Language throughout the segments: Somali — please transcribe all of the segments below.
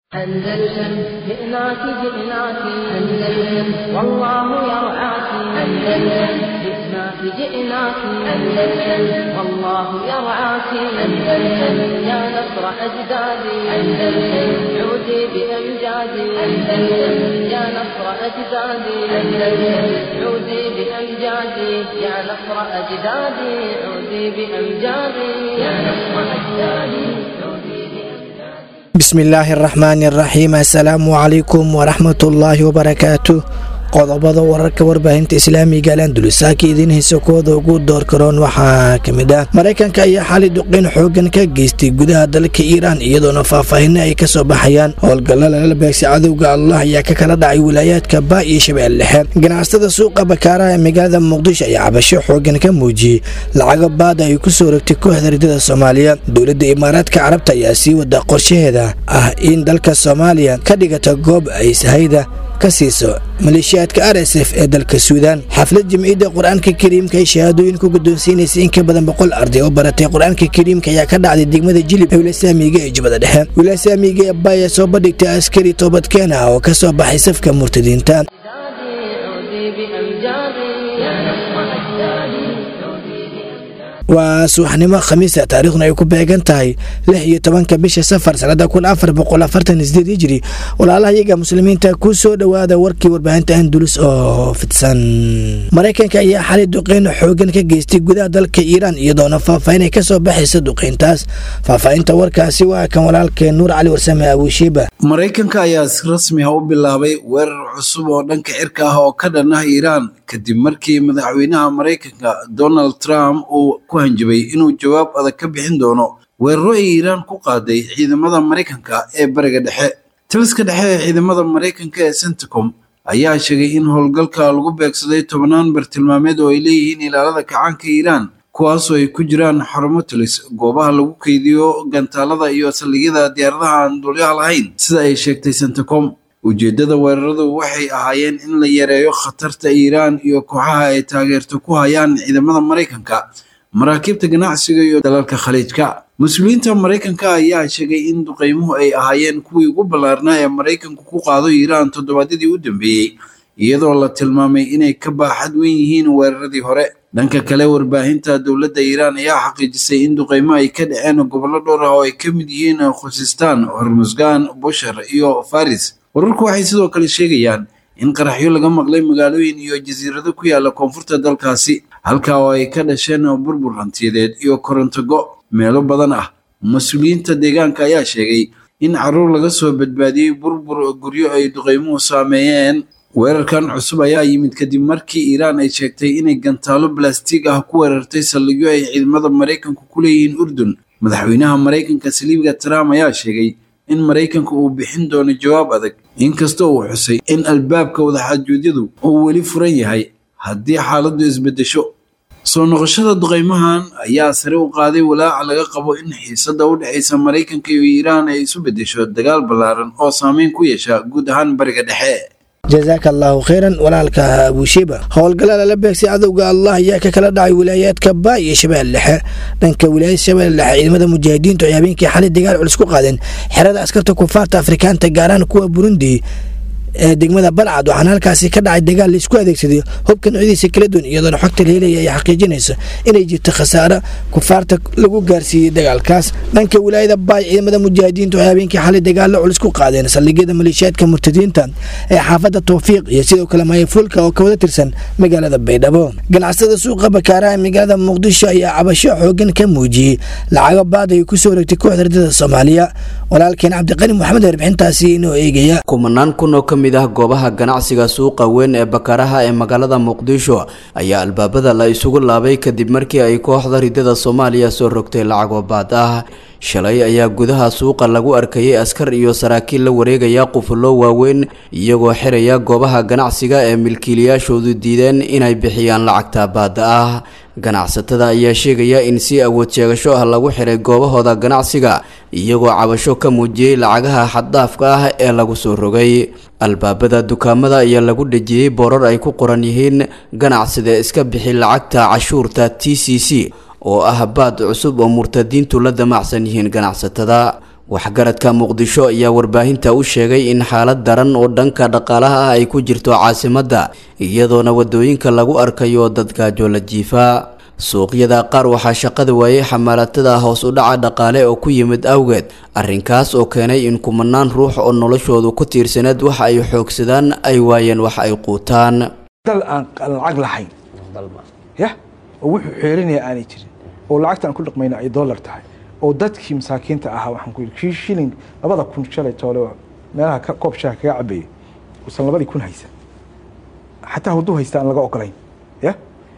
أندلسن جئناك جئناك أندلسن والله يرعاك أندلسن جئناك جئناك أندلسن والله يرعاك أندلسن يا نصر أجدادي أندلسن عودي بأمجادي أندلسن يا نصر أجدادي أندلسن عودي بأمجادي يا نصر أجدادي عودي بأمجادي يا نصر أجدادي عودي بأمجادي bismillaahi araxmaani araxiim assalaamu calaykum waraxmatullaahi wabarakaatu qodobada wararka warbaahinta islaamiga alandulusaaka idiin haysa kooda ugu door karoon waxaa ka mid ah maraykanka ayaa xali duqeyn xoogan ka geystay gudaha dalka iiraan iyadoona faahfaahinno ay kasoo baxayaan howlgalla lala beegsi cadowga allah ayaa ka kala dhacay wilaayaadka baa iyo shabeelle dhexe ganacsatada suuqa bakaaraha ee magaalada muqdisho ayaa cabasho xoogan ka muujiyey lacago baada ay ku soo rogtay kooxda ridada soomaaliya dowladda imaaraadka carabta ayaa sii wada qorshaheeda ah in dalka soomaaliya ka dhigata goob ay sahayda ka siiso maleeshiyaadka r s f ee dalka suudaan xaflad jimciyadda qur-aanka kariimka ay shahaadooyin ku guddoonsiinaysa in ka badan boqol arday oo baratay qur-aanka kariimka ayaa ka dhacday degmada jilib ee wilasaamiga ee jubbada dhexe wilasaamiga ee baaya soo bandhigtay askari toobadkeen ah oo ka soo baxay safka murtadiinta عودي بأمجادي يا نصر أجدادي عودي بأمجادي waa subaxnimo khamiisa taariikhduna ay ku beegan tahay lix iyo tobanka bisha safar sanada kun afar boqol afartan sideed hijiri walaalaha iyaga muslimiinta ku soo dhowaada warkii warbaahinta andulus oo fidsan maraykanka ayaa xali duqeyn xoogan ka geystay gudaha dalka iiraan iyadoona faahfaahin ay kasoo baxaysa duqeyntaas faahfaahinta warkaasi waa kan walaalkeen nuur cali warsame abuushiiba maraykanka ayaa si rasmi ah u bilaabay weerar cusub oo dhanka cirka ah oo ka dhan ah iiraan kadib markii madaxweynaha maraykanka donald trump uu ku hanjabay inuu jawaab adag ka bixin doono weeraro ay iiraan ku qaaday ciidamada maraykanka ee bariga dhexe taliska dhexe ee ciidamada maraykanka ee centicom ayaa sheegay in howlgalka lagu beegsaday tobannaan bartilmaameed oo ay leeyihiin ilaalada kacaanka iiraan kuwaasoo ay ku jiraan xarumo talis goobaha lagu keydiyo gantaalada iyo saldhigyada diyaaradaha aan duulyaha lahayn sida ay sheegtay centicom ujeeddada weeraradu waxay ahaayeen in la yareeyo khatarta iiraan iyo kooxaha ay taageerto ku hayaan ciidamada maraykanka maraakiibta ganacsiga iyo dalalka khaliijka mas-uuliyiinta maraykanka ayaa sheegay in duqeymuhu ay ahaayeen kuwii ugu ballaarnaa ee maraykanku ku qaado iiraan toddobaadyadii u dambeeyey iyadoo la tilmaamay inay ka baaxad weyn yihiin weeraradii hore dhanka kale warbaahinta dowladda iiraan ayaa xaqiijisay in duqeymo ay ka dhaceen gobollo dhowr ah oo ay ka mid yihiin khusistaan hormusgaan bushar iyo faris wararku waxay sidoo kale sheegayaan in qaraxyo laga maqlay magaalooyin iyo jasiirado ku yaala koonfurta dalkaasi halkaa oo ay ka dhasheen burbur hantiyadeed iyo koronto go meelo badan ah mas-uuliyiinta deegaanka ayaa sheegay in caruur laga soo badbaadiyey burbur guryo ay duqeymuhu saameeyeen weerarkan cusub ayaa yimid kadib markii iiraan ay sheegtay inay gantaalo balastiig ah ku weerartay saldhigyo ay ciidamada maraykanku ku leeyihiin urdun madaxweynaha maraykanka saliibiga trump ayaa sheegay in maraykanku uu bixin doono jawaab adag inkasta uu xusay in albaabka wadaxaajuudyadu uu weli furan yahay haddii xaaladdu isbeddesho soo noqoshada duqeymahan ayaa sare u qaaday walaaca laga qabo in xiisadda u dhexaysa maraykanka iyo iiraan ay isu beddesho dagaal ballaaran oo saameyn ku yeesha guud ahaan bariga dhexe jasaaka allaahu kheyran walaalka abuushiba howlgalla lala beegsay cadowga allah ayaa ka kala dhacay wilaayaadka baa iyo shabeelle dhexe dhanka wilaayada shabeelle dhexe ciidamada mujaahidiintu ay habeenkii xalay dagaal culus ku qaadeen xerada askarta kufaarta afrikaanta gaaraan kuwa burundi ee degmada balcad waxaana halkaasi ka dhacay dagaal laisku adeegsaday hubka noocyadiisa kala duwan iyadoona xogta la helaya ay xaqiijinayso inay jirto khasaare kufaarta lagu gaarsiiyey dagaalkaas dhanka wilaayada baay ciidamada mujaahidiintu ay habeenkii xalay dagaallo culus ku qaadeen saldhigyada maleeshiyaadka murtadiinta ee xaafadda towfiiq iyo sidoo kale mayafuulka oo ka wada tirsan magaalada baydhabo ganacsada suuqa bakaaraha ee magaalada muqdisho ayaa cabasho xoogan ka muujiyey lacago baad ay ku soo rogtay kooxda ridada soomaaliya walaalkeen cabdiqani maxamed warbixintaasi inoo eegaya kumanaan kun oo ka mid ah goobaha ganacsiga suuqa weyn ee bakaraha ee magaalada muqdisho ayaa albaabada la isugu laabay kadib markii ay kooxda ridada soomaaliya soo rogtay lacagoo baad ah shalay ayaa gudaha suuqa lagu arkayay askar iyo saraakiil la wareegaya qufullo waaweyn iyagoo xiraya goobaha ganacsiga ee milkiilayaashoodu diideen inay bixiyaan lacagta baada ah ganacsatada ayaa sheegaya in si awood sheegasho ah lagu xiray goobahooda ganacsiga iyagoo cabasho ka muujiyey lacagaha xaddaafka ah ee lagu soo rogay albaabada dukaamada ayaa lagu dhejiyey boorar ay ku qoran yihiin ganacsida iska bixi lacagta cashuurta t c c oo ah baad cusub oo murtadiintu la damacsan yihiin ganacsatada waxgaradka muqdisho ayaa warbaahinta u sheegay in xaalad daran oo dhanka dhaqaalaha ah ay ku jirto caasimadda iyadoona wadooyinka lagu arkayo dad gaajo la jiifa suuqyada qaar waxaa shaqada waayey xamaalatada hoos u dhaca dhaqaale oo ku yimid awgeed arrinkaas oo keenay in kumanaan ruux oo noloshoodu ku tiirsaneed waxa ay xoogsadaan ay waayeen wax ay quutaan dal aan lacag lahayn ya oo wuxuu xeerinaya aanay jirin oo lacagta aan ku dhaqmayna ay dollar tahay oo dadkii masaakiinta ahaa waxaan ku yidhi kii shilling labada kun shalay toole oo meelaha ka koob shaha kaga cabeeyey uusan labadii kun haysan xataa hadduu haysta aan laga ogolayn ya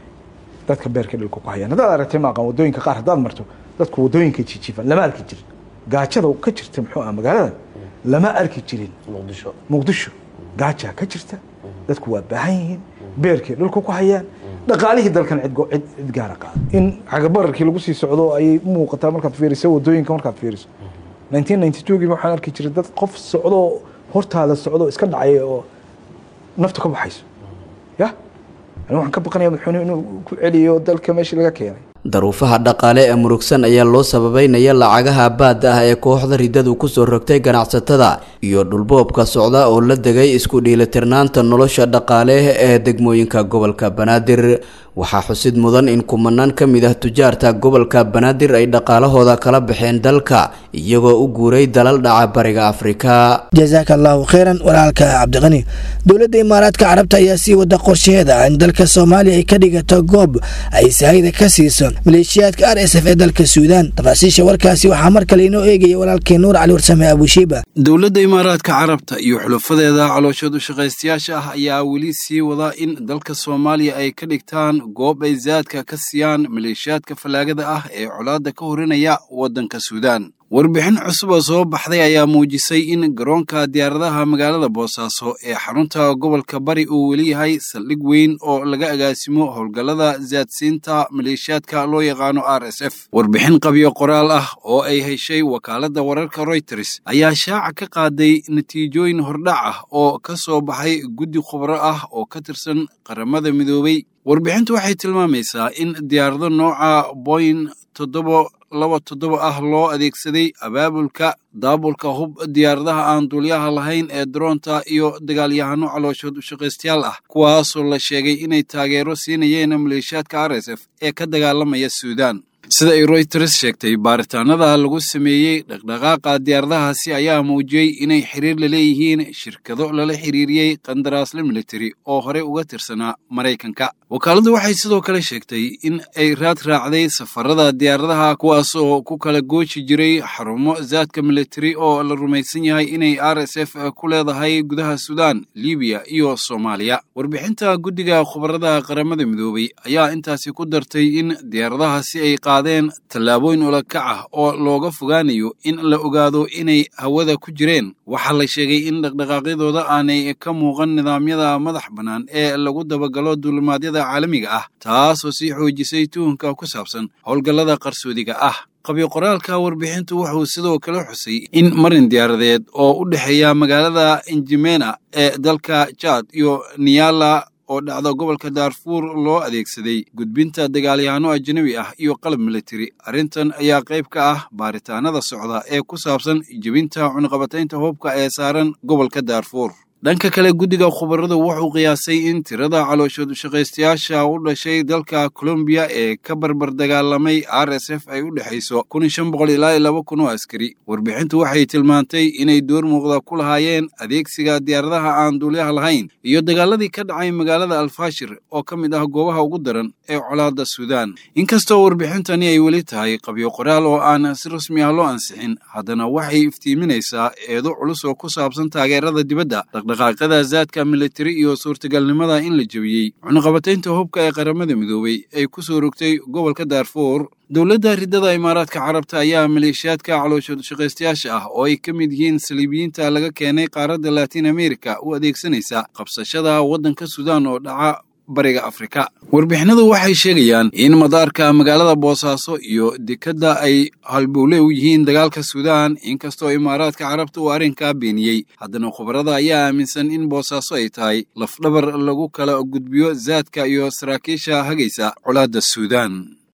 dadka beerka dhulka ku hayaan haddaad aragtay maaqan wadooyinka qaar haddaad marto dadku wadooyinka jijiifan lama arki jirin gaajada ka jirta muxuu ah magaaladan lama arki jirin muqdisho muqdisho gaajaa ka jirta dadku waa baahan yihiin beerkay dhulka ku hayaan dhaqaalihii dalkan cid cid gaara qaada in cagabararkii lagu sii socdo ayay u muuqataa markaad fiiriso wadooyinka markaad fiiriso nineteen ninety two gii waxaan arki jiray dad qof socdo hortaada socdo iska dhacay oo nafta ka baxayso ya ani waxaan ka baqanaya madaxweynuhu inuu ku celiyo dalka meeshii laga keenay daruufaha dhaqaale ee murugsan ayaa loo sababeynaya lacagaha baadda ah ee kooxda riddadu kusoo rogtay ganacsatada iyo dhulboobka socda oo la degay isku dhiilitirnaanta nolosha dhaqaale ee degmooyinka gobolka banaadir waxaa xusid mudan in kumanaan ka mid ah tujaarta gobolka banaadir ay dhaqaalahooda kala baxeen dalka iyagoo u guuray dalal dhaca bariga afrika jasaaka allahu kheyran walaalka cabdiqani dowladda imaaraadka carabta ayaa sii wada qorsheeda in dalka soomaaliya ay ka dhigato goob ay sahayda ka siiso maleeshiyaadka r s f ee dalka suudaan tafaasiisha warkaasi waxaa mar kale inoo eegaya walaalkii nuur cali warsame abushiiba dowladda imaaraadka carabta iyo xulufadeeda calooshood ushaqaystayaasha ah ayaa weli sii wada in dalka soomaaliya ay ka dhigtaan goob ay zaadka ka siiyaan maleeshiyaadka fallaagada ah ee colaadda ka horinaya waddanka suudaan warbixin cusub oo soo baxday ayaa muujisay in garoonka diyaaradaha magaalada boosaaso ee xarunta gobolka bari uu weli yahay saldhig weyn oo laga agaasimo howlgallada zaadsiinta maleeshiyaadka loo yaqaano r s f warbixin qabyo qoraal ah oo ay heshay wakaaladda wararka royters ayaa shaaca ka qaaday natiijooyin hordhac ah oo ka soo baxay guddi khubro ah oo ka tirsan qaramada midoobay warbixintu waxay tilmaamaysaa in diyaarado nooca boyin toddoba laba toddoba ah loo adeegsaday abaabulka daabulka hub diyaaradaha aan duulyaha lahayn ee daroonta iyo dagaalyahano calooshood ushaqaystayaal ah kuwaasoo la sheegay inay taageero siinayeen maleeshiyaadka r s f ee ka dagaalamaya suudaan sida ay royters sheegtay baaritaanada lagu sameeyey dhaqdhaqaaqa diyaaradahaasi ayaa muujiyey inay xiriir la leeyihiin shirkado lala xiriiriyey qandaraasle militari oo horey uga tirsanaa maraykanka wakaaladdu waxay sidoo kale sheegtay in ay raad raacday safarada diyaaradaha kuwaas oo ku kala gooji jiray xarumo zaadka militari oo la rumaysan yahay inay r s f ku leedahay gudaha suudaan libiya iyo soomaaliya warbixinta guddiga khubarada qaramada midoobay ayaa intaasi ku dartay in diyaaradahaasi ay qaadeen tallaabooyin ulakac ah oo looga fogaanayo in la ogaado inay hawada ku jireen waxaa la sheegay in dhaqdhaqaaqyadooda aanay ka muuqan nidaamyada madax bannaan ee lagu dabagalo duulimaadyada caalamiga ah taasoo sii xoojisay tuhunka ku saabsan howlgallada qarsoodiga ah qabyo qoraalka warbixintu wuxuu sidoo kale xusay in marin diyaaradeed oo u dhexeeya magaalada injimena ee dalka jaad iyo niyala oo dhacda gobolka daarfuur loo adeegsaday gudbinta dagaalyahanno ajnabi ah iyo qalab militari arrintan ayaa qayb ka ah baaritaanada socda ee ku saabsan jebinta cunaqabataynta hubka ee saaran gobolka daarfuur dhanka kale guddiga khubaradu wuxuu qiyaasay in tirada calooshood ushaqaystayaasha u dhashay dalka colombiya ee ka barbar dagaalamay r s f ay u dhexayso kun shan boqol ilaa laba kun oo askari warbixintu waxay tilmaantay inay door muuqda ku lahaayeen adeegsiga diyaaradaha aan duulyaha lahayn iyo dagaaladii ka dhacay magaalada alfashir oo ka mid ah goobaha ugu daran ee colaadda suudaan inkastoo warbixintani ay weli tahay qabyo qoraal oo aan si rasmi ah loo ansixin haddana waxay iftiiminaysaa eedo culus oo ku saabsan taageerada dibadda dhaqdhaqaaqyada zaadka militari iyo suurtagalnimada in la jebiyey cunaqabataynta hubka ee qaramada midoobay ay ku soo rogtay gobolka daarfuur dowladda riddada imaaraadka carabta ayaa maleeshiyaadka calooshood shaqaystayaasha ah oo ay ka mid yihiin saliibiyiinta laga keenay qaaradda latiin america u adeegsanaysa qabsashada waddanka suudaan oo dhaca bariga afrika warbixinadu waxay sheegayaan in madaarka magaalada boosaaso iyo dekedda ay halbowle u yihiin dagaalka suudaan inkastoo imaaraadka carabta uu arrinkaa beeniyey haddana khubarada ayaa aaminsan in boosaaso ay tahay lafdhabar lagu kala gudbiyo zaadka iyo saraakiisha hagaysa colaadda suudaan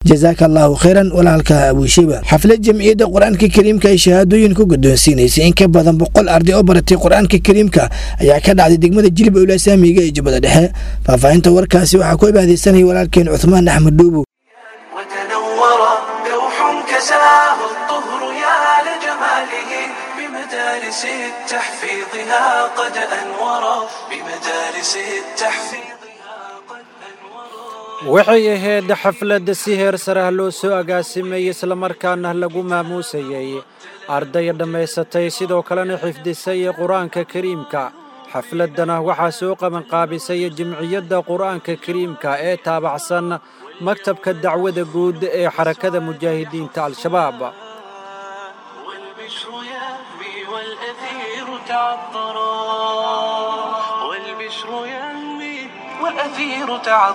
jasaaka allahu khayran walaalka abuushiba xaflad jamciyadda qur-aanka kariimka ay shahaadooyin ku guddoonsiinaysay in ka badan boqol arday oo baratay qur-aanka kariimka ayaa ka dhacday degmada jilib owla saamiga ee jubbada dhexe faahfaahinta warkaasi waxaa ku ibaadeysanaya walaalkeen cuthmaan axmed dhuubow وتنور لوح كساه الطهر يا لجماله بمدارس تحفيظها قد أنور بمدارس تحفيظها قد أنور waxay ahayd xafladda si heer sarah loo soo agaasimeeyey islamarkaana lagu maamuusayey arday dhammaysatay sidoo kalena xifdisay qur-aanka kariimka xafladdana waxaa soo qabanqaabisay jimciyadda qur-aanka kariimka ee taabacsan maktabka dacwada guud ee xarakada mujaahidiinta al-shabaab والبشر يهوي والأثير تعطرا والبشر يهوي والأثير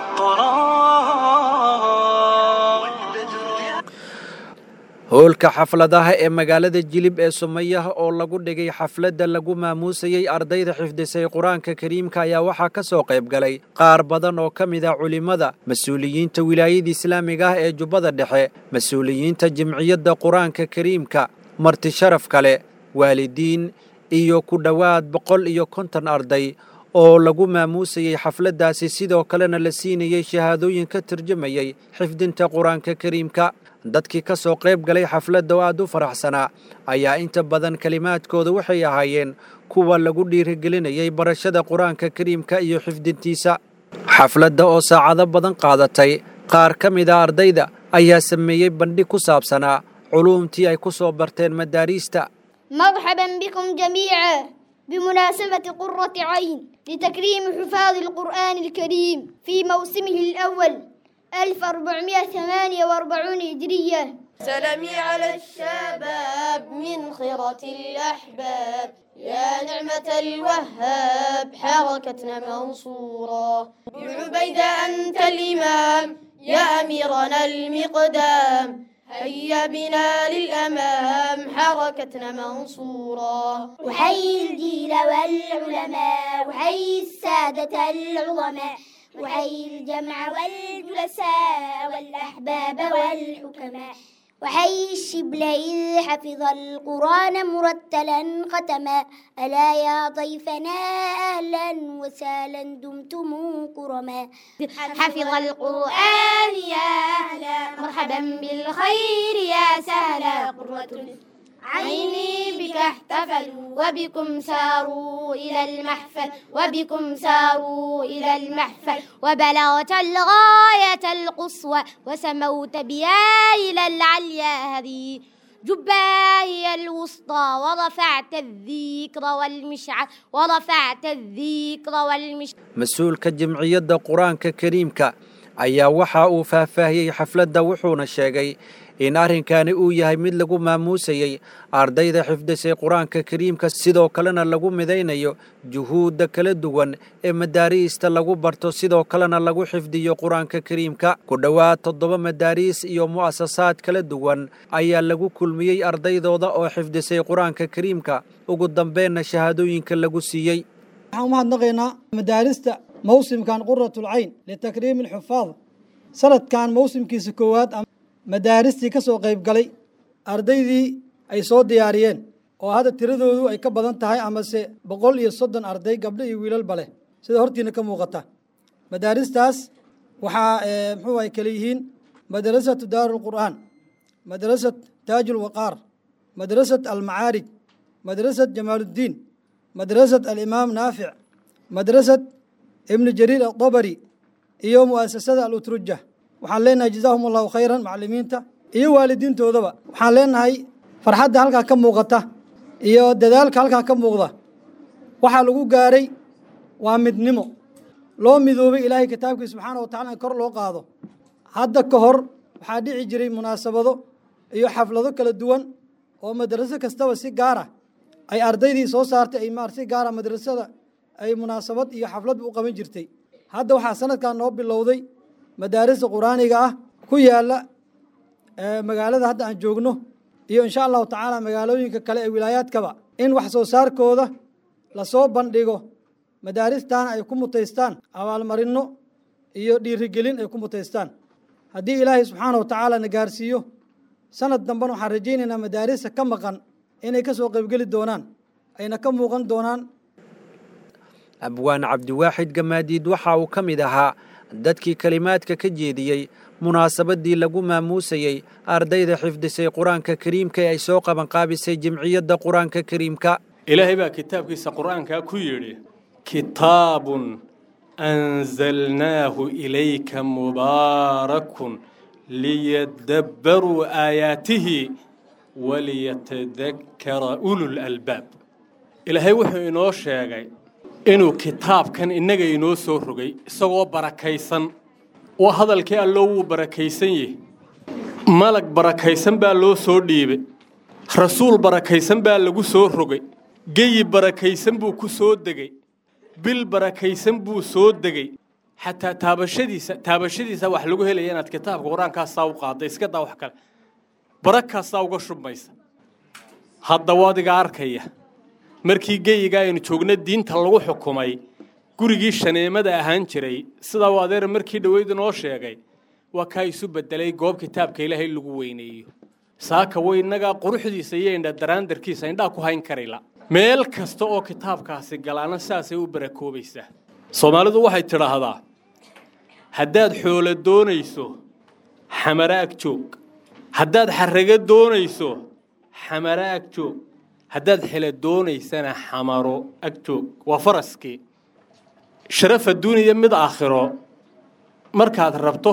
تعطرا howlka xafladaha ee magaalada jilib ee sumayaha oo lagu dhigay xafladda lagu maamuusayey ardayda xifdisay qur-aanka kariimka ayaa waxaa ka soo qayb galay qaar badan oo ka mid ah culimmada mas-uuliyiinta wilaayada islaamiga ah ee jubbada dhexe mas-uuliyiinta jimciyadda qur-aanka kariimka marti sharaf kale waalidiin iyo ku dhowaad boqol iyo konton arday oo lagu maamuusayey xafladdaasi sidoo kalena la siinayey shahaadooyin ka turjumayey xifdinta qur-aanka kariimka dadkii ka soo qayb galay xafladda oo aad u faraxsanaa ayaa inta badan kelimaadkooda waxay ahaayeen kuwa lagu dhiirigelinayay barashada qur-aanka kariimka iyo xifdintiisa xafladda oo saacado badan qaadatay qaar ka mid a ardayda ayaa sameeyey bandhig ku saabsanaa culuumtii ay ku soo barteen madaariista مرحبا بكم جميعا بمناسبة قرة عين لتكريم حفاظ القرآن الكريم في موسمه الأول 1448 هجرية سلامي على الشباب من خيرة الأحباب يا نعمة الوهاب حركتنا منصورة بعبيدة أنت الإمام يا أميرنا المقدام هيا بنا للأمام حركتنا منصورة وحي الجيل والعلماء وحي السادة العظماء وحي الجمع والجلساء والأحباب والحكماء وحي الشبل إذ حفظ القرآن مرتلا ختما ألا يا ضيفنا أهلا وسهلا دمتم كرما حفظ القرآن يا أهلا مرحبا بالخير يا سهلا قرة عيني بك احتفلوا وبكم ساروا إلى المحفل وبكم ساروا إلى المحفل وبلغت الغاية القصوى وسموت بها إلى العليا هذه جبا هي الوسطى ورفعت الذكر والمشعل ورفعت الذكر والمشعل mas-uulka jimciyadda qur-aanka kariimka ayaa waxa uu faahfaahiyey xafladda wuxuuna sheegay in arrinkani uu yahay mid lagu maamuusayey ardayda xifdisay qur-aanka kariimka sidoo kalena lagu midaynayo juhuudda kala duwan ee madaariista lagu barto sidoo kalena lagu xifdiyo qur-aanka kariimka ku dhowaad toddoba madaariis iyo mu'asasaad kala duwan ayaa lagu kulmiyey ardaydooda oo xifdisay qur-aanka kariimka ugu dambeenna shahaadooyinka lagu siiyey waxaan u mahadnaqaynaa madaarista mawsimkan quratul cayn litakriimi alxufaad sanadkan mawsimkiisa koowaad madaaristii ka soo qayb galay ardaydii ay soo diyaariyeen oo hadda tiradoodu ay ka badan tahay amase boqol iyo soddon arday gabdho iyo wiilalba leh sida hortiina ka muuqata madaaristaas waxaa muxuu ay kale yihiin madrasatu daaru lqur'aan madrasat taaj ulwaqaar madrasat almacaarij madrasat jamaaluddiin madrasat alimaam naafic madrasat ibnu jariir adabari iyo mu'asasada alutruja waxaan leenahay jazaahum allahu khayran macalimiinta iyo waalidiintoodaba waxaan leenahay farxadda halkaa ka muuqata iyo dadaalka halkaa ka muuqda waxaa lagu gaaray waa midnimo loo midoobay ilaahay kitaabkii subxaana wa tacala in kor loo qaado hadda ka hor waxaa dhici jiray munaasabado iyo xaflado kala duwan oo madraso kastaba si gaara ay ardaydii soo saartay ay maar si gaara madrasada ay munaasabad iyo xafladba u qaban jirtay hadda waxaa sanadkan noo bilowday madaarista qur-aaniga ah ku yaala magaalada hadda aan joogno iyo insha allahu tacaala magaalooyinka kale ee wilaayaadkaba in wax soo saarkooda lasoo bandhigo madaaristaana ay ku mutaystaan abaalmarinno iyo dhiirigelin ay ku mutaystaan haddii ilaahay subxaana wa tacaala na gaarsiiyo sanad dambena waxaan rajaynaynaa madaarista ka maqan inay ka soo qaybgeli doonaan ayna ka muuqan doonaan abwaan cabdiwaaxid gamaadiid waxa uu ka mid ahaa dadkii kelimaadka ka jeediyey munaasabadii lagu maamuusayey ardayda xifdisay qur-aanka kariimka ee ay soo qabanqaabisay jimciyadda qur-aanka kariimka ilaahay baa kitaabkiisa qur'aankaa ku yidhi kitaabun anzalnaahu ilayka mubaarakun liyadabbaruu aayaatihi waliyatadakkara ulul albaab ilaahay wuxuu inoo sheegay inuu kitaabkan innaga inoo soo rogay isagoo barakaysan oo hadalkii alloo wuu barakaysan yahi malag barakaysan baa loo soo dhiibay rasuul barakaysan baa lagu soo rogay geyi barakaysan buu ku soo degey bil barakaysan buu soo degey xataa taabashadiisa taabashadiisa wax lagu helaya inaad kitaabka qur-aankaasaa u qaadda iska daa wax kale barakaasaa uga shubmaysa hadda wadiga arkaya markii geyiga aynu joogna diinta lagu xukumay gurigii shaneemada ahaan jiray sidaa u adeer markii dhoweyd inoo sheegay waa kaa isu bedelay goob kitaabka ilaahay lagu weyneeyo saaka way innagaa quruxdiisa iyo indha daraandarkiisa indhaa ku hayn karayla meel kasta oo kitaabkaasi galaana saasay u barakoobaysaa soomaalidu waxay tidhaahdaa haddaad xoolo doonayso xamaraag joog haddaad xarrago doonayso xamaro ag joog haddaad xela doonaysana xamaro ag joog waa faraskii sharaf adduuniya mid aakhiro markaad rabto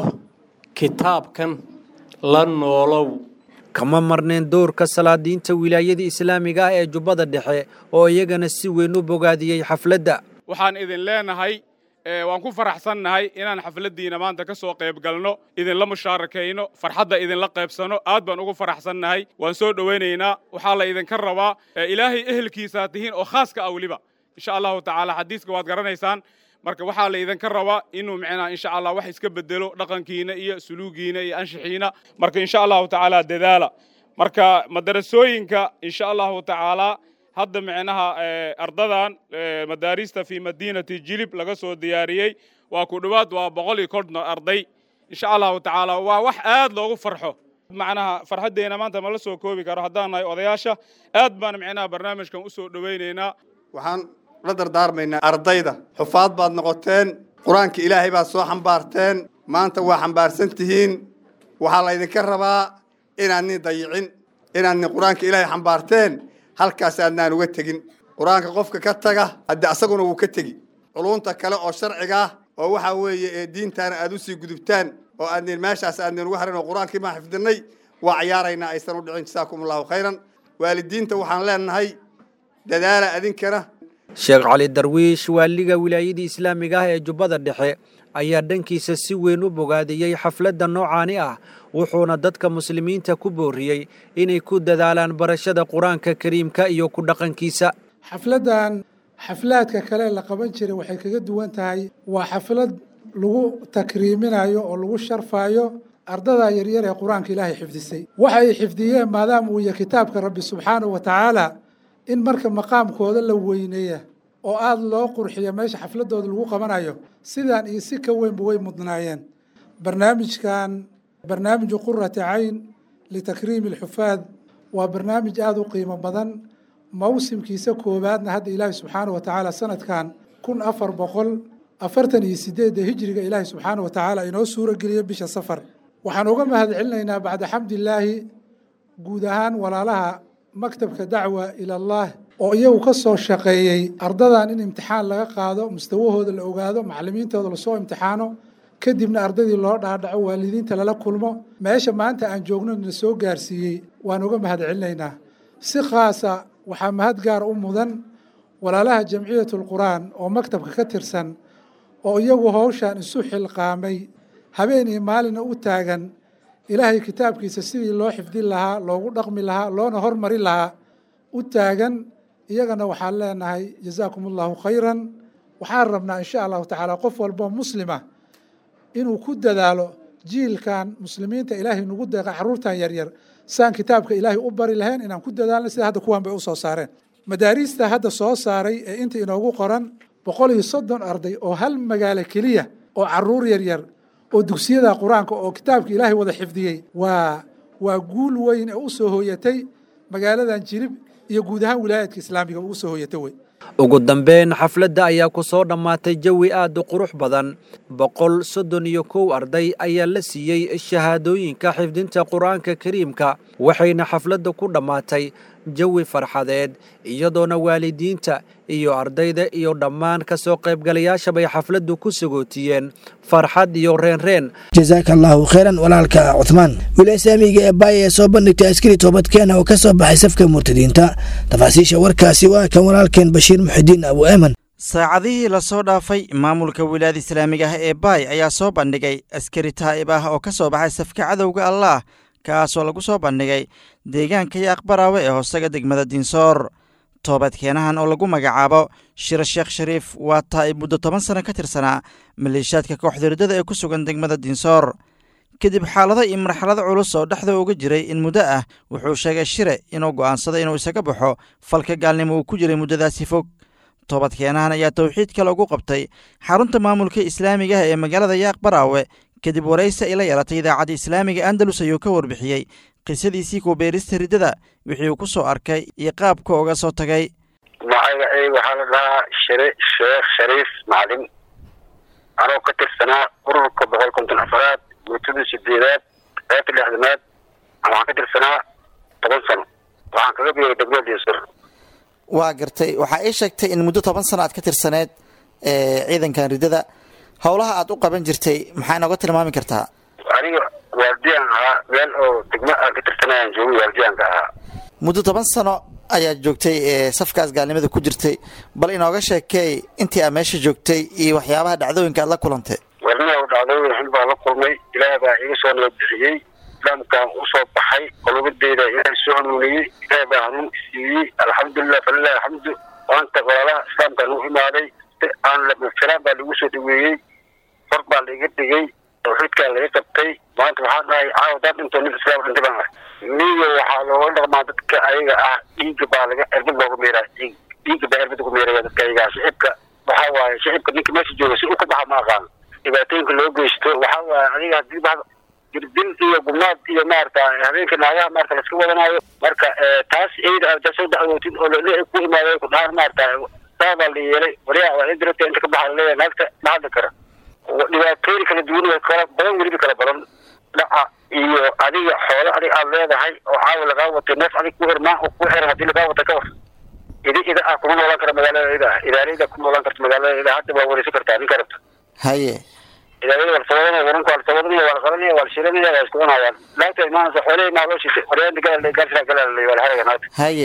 kitaabkan la noolow kama marneen doorka salaadiinta wilaayada islaamiga ah ee jubbada dhexe oo iyagana si weyn u bogaadiyey xafladda waxaan idin leenahay waan ku faraxsannahay inaan xafladdiina maanta ka soo qayb galno idinla mushaarakayno farxadda idinla qaybsano aad baan ugu faraxsannahay waan soo dhowaynaynaa waxaa la idinka rabaa ilaahay ehelkiisaa tihiin oo khaaska ah weliba insha allahu tacaala xadiiska waad garanaysaan marka waxaa la idinka rabaa inuu micnaa insha allah wax iska bedelo dhaqankiina iyo suluugiina iyo anshixiina marka insha allahu tacaala dadaala marka madarasooyinka insha allahu tacaala hadda micnaha ardadan madaarista fi madiinati jilib laga soo diyaariyey waa ku dhowaad waa boqol iyo konton arday insha allahu tacaala waa wax aad loogu farxo macnaha farxaddeena maanta ma la soo koobi karo haddaan nahay odayaasha aad baan micnaha barnaamijkan usoo dhowaynaynaa waxaan la dardaarmaynaa ardayda xufaad baad noqoteen qur-aanka ilaahay baad soo xambaarteen maanta waa xambaarsan tihiin waxaa laydinka rabaa inaadni dayicin inaadni qur-aanka ilaahay xambaarteen halkaas aadnaan uga tegin qur-aanka qofka ka taga hadde asaguna wuu ka tegi culunta kale oo sharciga ah oo waxaa weeye ee diintaana aad usii gudubtaan oo aadnin meeshaas aadnin uga harin oo qur-aankii baan xifdinay waa ciyaaraynaa aysan u dhicin jasaakum allahu khayran waalidiinta waxaan leenahay dadaala adinkana sheekh cali darwiish waaliga wilaayadii islaamiga ah ee jubbada dhexe ayaa dhankiisa si weyn u bogaadiyey xafladda noocaani ah wuxuuna dadka muslimiinta ku booriyey inay ku dadaalaan barashada qur-aanka kariimka iyo ku dhaqankiisa xafladdan xaflaadka kale la qaban jiray waxay kaga duwan tahay waa xaflad lagu takriiminayo oo lagu sharfayo ardada yaryar ee qur-aanka ilaahay xifdisay waxay xifdiyeen maadaama uu yahay kitaabka rabbi subxaanahu wa tacaala in marka maqaamkooda la weyneeya oo aada loo qurxiyo meesha xafladooda lagu qabanayo sidaan iyo si ka weynba way mudnaayeen barnaamijkan barnaamiju qurati cayn litakriimi alxufaad waa barnaamij aada u qiimo badan mawsimkiisa koowaadna hadda ilaahi subxaanahu wa tacaala sanadkan kun afar boqol afartan iyo sideedda hijriga ilaahi subxaanahu wa tacaala inoo suuro geliyo bisha safar waxaan uga mahad celinaynaa bacda xamdilaahi guud ahaan walaalaha maktabka dacwa ila allah oo iyagu ka soo shaqeeyey ardadan in imtixaan laga qaado mustawahooda la ogaado macalimiintooda lasoo imtixaano kadibna ardadii loo dhaadhaco waalidiinta lala kulmo meesha maanta aan joogno na soo gaarsiiyey waan uga mahad celinaynaa si khaasa waxaa mahad gaar u mudan walaalaha jamciyatulqur'aan oo maktabka ka tirsan oo iyagu howshan isu xilqaamay habeen iyo maalina u taagan ilaahay kitaabkiisa sidii loo xifdin lahaa loogu dhaqmi lahaa loona hormari lahaa u taagan iyagana waxaan leenahay jazaakum allahu khayran waxaan rabnaa insha allahu tacaala qof walboo muslima inuu ku dadaalo jiilkan muslimiinta ilaahay nagu deeqa caruurtan yaryar saan kitaabka ilaahay u bari lahayn inaan ku dadaalno sida hadda kuwan bay u soo saareen madaariista hadda soo saaray ee inta inoogu qoran boqol iyo soddon arday oo hal magaalo keliya oo caruur yaryar oo dugsiyada qur-aanka oo kitaabka ilaahay wada xifdiyey waa waa guul weyn ee u soo hooyatay magaaladan jilib iyo guud ahaan wilaayadka islaamiga ugu soo hooyatay wey ugu dambeyn xafladda ayaa ku soo dhammaatay jawi aad u qurux badan boqol soddon iyo kow arday ayaa la siiyey shahaadooyinka xifdinta qur-aanka kariimka waxayna xafladda ku dhammaatay jawi farxadeed iyadoona waalidiinta iyo ardayda iyo dhammaan ka soo qaybgalayaashabay xafladdu ku sagootiyeen farxad iyo reenreen jasaaka allaahu khayran walaalka cuhmaan wilaaya islaamiga ee baaya ee soo bandhigtay askari toobadkeena oo ka soo baxay safka murtadiinta tafaasiisha warkaasi waa kan walaalkeen bashiir muxidiin abu eeman saacadihii lasoo dhaafay maamulka wilaayada islaamiga ah ee baay ayaa soo bandhigay askari taa'ib ah oo ka soo baxay safka cadowga allaah kaasoo lagu soo bandhigay deegaanka iyo aqbaraawe ee hoosaga degmada diinsoor toobadkeenahan oo lagu magacaabo shiro sheekh shariif waa taa'ib muddo toban sano ka tirsanaa maleeshiyaadka kooxda riddada ee ku sugan degmada diinsoor kadib xaalado iyo marxalado culus oo dhexda uga jiray in muddo ah wuxuu sheegay shire inuu go'aansaday inuu isaga baxo falka gaalnimo uu ku jiray muddadaasi fog toobadkeenahan ayaa towxiidka lagu qabtay xarunta maamulka islaamiga ah ee magaalada yaaq baraawe kadib waraysi ay la yeelatay idaacadda islaamiga andalus ayuu ka warbixiyey qisadiisii kubeerista riddada wixii uu ku soo arkay iyo qaabka uga soo tagay magacayga waxaa la dhahaa shire sheekh shariif macalin anoo ka tirsanaa ururka boqol konton afaraad guutada sideedaad qaybta lixdanaad waxaan ka tirsanaa toban sano waxaan kaga biiray degmada diinsur waa gartay waxaa ii sheegtay in muddo toban sano aad ka tirsaneed ciidankan riddada howlaha aad u qaban jirtay maxaa inooga tilmaami kartaa aniga waaldiyaan ahaa meel oo degmo aan ka tirsanayaan joogay waardiyaanka ahaa muddo toban sano ayaad joogtay safkaas gaalnimada ku jirtay bal inooga sheekeey intii aad meesha joogtay iyo waxyaabaha dhacdooyinka aad la kulantay warniha dhacdooyin xun baan la kulmay ilaah baa iga soo nabad bixiyey islaamkaan usoo baxay qolobadeyda ilaah soo hanuuniyey ilaah baa hanuun siiyey alxamdulilah falilah alxamdu maanta walaalaha islaamkaan u imaaday si aan lamafilaan baa lagu soo dhaweeyey far baa laiga dhigay tawxiidkaa laga qabtay maanta waxaan dhahay caawa dad dhintoo nin islaam dhintay baan ahay miyo waxaa looga dhaqmaa dadka ayaga ah dhiigga baa laga erbad looga meeraa dhiig dhiigga baa erbad uga meeraya dadka ayaga ah shicibka waxaa waaye shicibka ninka meesha jooga si u ka baxa ma aqaan dhibaatooyinka loo geysto waxaa waaye adiga hadii ba dirdil iyo gubnaad iyo maarata habeenka naagaha maarata laska wadanaayo marka taas iyada aad soo dacwootid oo lele ku imaaday ku dhahaan maarata saa baa la yeelay waliyaa waa dirata inta ka baxa laleeyahay naagta ma hadli kara dhibaatooyin kala duwan kala badan weliba kala badan dhaca iyo adiga xoolo adig aad leedahay oo caawa lagaa watay neef adig ku irmaan oo ku xiran hadii lagaa wata ka war idi ida ah kuma noolaan kara magaalada ida ah idaalada kuma noolaan karta magaalada ida hadda waa wareysan kartaa ninka rabta haye idaalada waa lasawadanaya waranka waa lasawadanaya waa la qalanaya waa la shilanaya waa isku cunayaan laagta imaanaysa xoolihii maa loo shitay waryaanta galal gaarsiraa galal waa la haraga naagta haye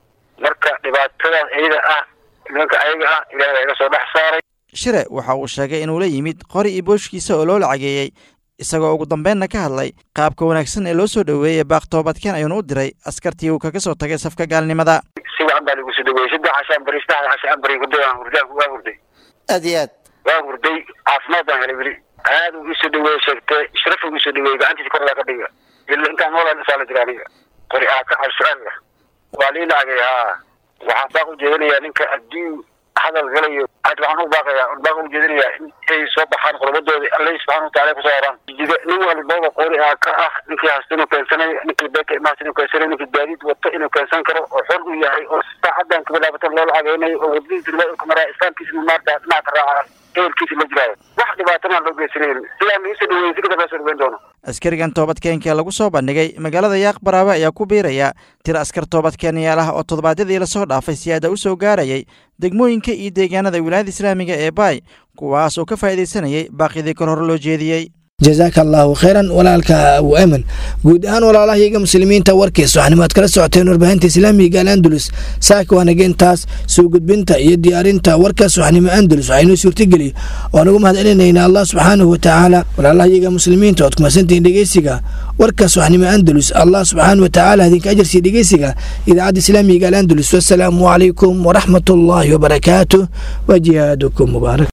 marka dhibaatadaas iyada ah nimanka ayaga ah ilaah baa iga soo dhex saaray shire waxa uu sheegay inuu la yimid qori iyo booshkiisa oo loo lacageeyey isagoo ugu dambeynna ka hadlay qaabka wanaagsan ee loo soo dhoweeyey baaq toobadkeen ayuuna u diray askartii uu kaga soo tagay safka gaalnimada si wacan baa lagu soo dhaweeyey saddex cashaan bari saddexda cashaan bari hurday waan hurdaanku waa hurday aad iyo aad waan hurday caafimaad baan helay weli aad uu isoo dhaweeye sheegtay sharaf uu isoo dhaweeyey gacantiisa kor laga dhiga ila intaan noolaan isaa la jira aniga qori aa ka cabsiraanga waa lii lacagay haa waxaan baaq u jeedinayaa ninka haddii hadal galayo aad waxaan u baaqayaa baaq u jeedinayaa in ay soo baxaan qodobadooda alle subxaana wataala kusoo haraan jida nin walbaba qori aa ka ah ninkii hasta inuu keensanayo ninkii beeka imaasta inuu keensanayo ninkii gaadiid wato inuu keensan karo oo xor u yahay oo saacadan kabilaabatan loo lacageynayo oo wadadiisa riwaayadka maraa islaamkiisa maarta dhinaca ka raaca ehelkiisa la jiraayo wax dhibaatana loo geysanayn sidaa lagu soo dhaweeyey si kadab loo soo dhaweyn doono askarigan toobadkeenka lagu soo bandhigay magaalada yaaq baraawe ayaa ku biiraya tir askar toobadkeenyaal ah oo toddobaadyadii lasoo dhaafay siyaada u soo gaarayay degmooyinka iyo deegaanada wilaayada islaamiga ee baay kuwaas oo ka faa'iidaysanayay baaqyadii kor hore loo jeediyey jasaaka allaahu khayran walaalka abu eman guud ahaan walaalahayaga muslimiinta warkiisa waxaanimo aad kala socoteen warbaahinta islaamiga al andalus saaka waanageentaas soo gudbinta iyo diyaarinta warkaas waxnimo andalus waxaynoo suurtageliy oo nagu mahad celinaynaa allah subxaanahu watacaala walaalahayaga muslimiinta oad kumasantihiin dhegeysiga warkaas waxnimo andalus allah subxaanahu watacaala idinka ajarsiiya dhegeysiga idaacadda islaamiga al andalus wasalaamu calaykum waraxmat ullaahi wabarakaatuh wa jihaadukum mubaarak